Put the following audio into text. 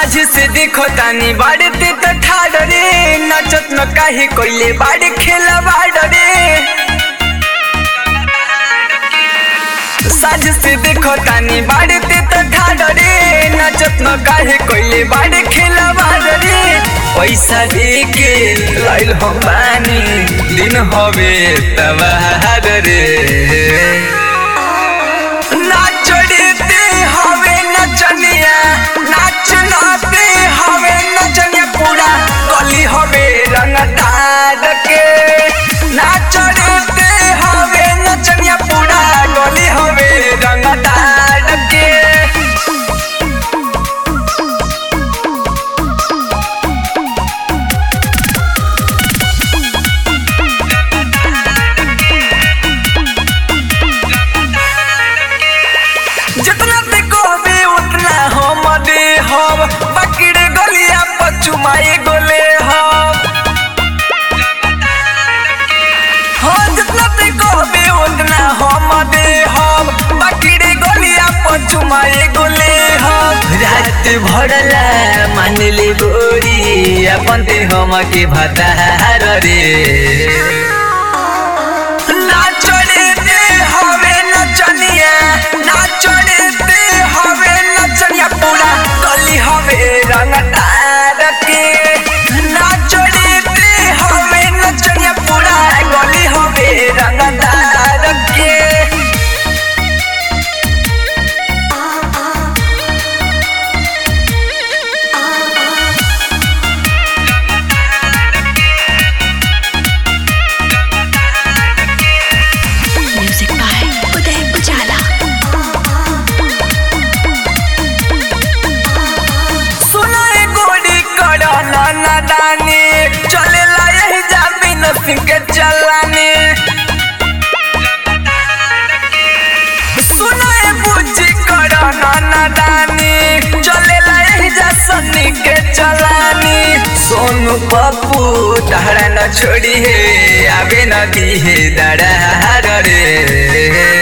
साझी से देखो तानी बाड़ते त ठाड़ रे नचत न काहे कोइले बाड़ खेला बाड़ रे साझ से देखो तानी बाड़ते त ठाड़ रे नचत न काहे कोइले बाड़ खेला बाड़ रे पैसा दे के लाइल हम बानी दिन हवे तबार रे नाच रे हवे नचनिया नाच नाते हवे नचनिया पूरा गली हवे रंगदार के नाच रे हवे नचनिया पूरा गली हवे रंगदार के जितना पे कहबे उतना हम दे हम बकरे गलिया पचुमाए गोले हम हाँ जितना पे कहबे उतना हम दे हम बकरे गलिया पचुमाए गोले हम रात भरला मान ले गोरी अपन ते हम के भतार रे नाच रे दे हवे नचनिया नाच रे दे हवे नचनिया पूरा गली हवे रंगदार के नाच रे दे हवे नचनिया पूरा गली हवे रंगदार के Music by Uday Ujala. सुनो ए गोरी कड़ा नाना दानी चले ला यही जाबी न सिंह के चलानी सुनो ए बुच्ची कड़ा नाना दानी चले ला यही जा सन्नी के चलानी सोनू पप्पू तहरा न छोड़ी है आवे न दी है दड़ा रे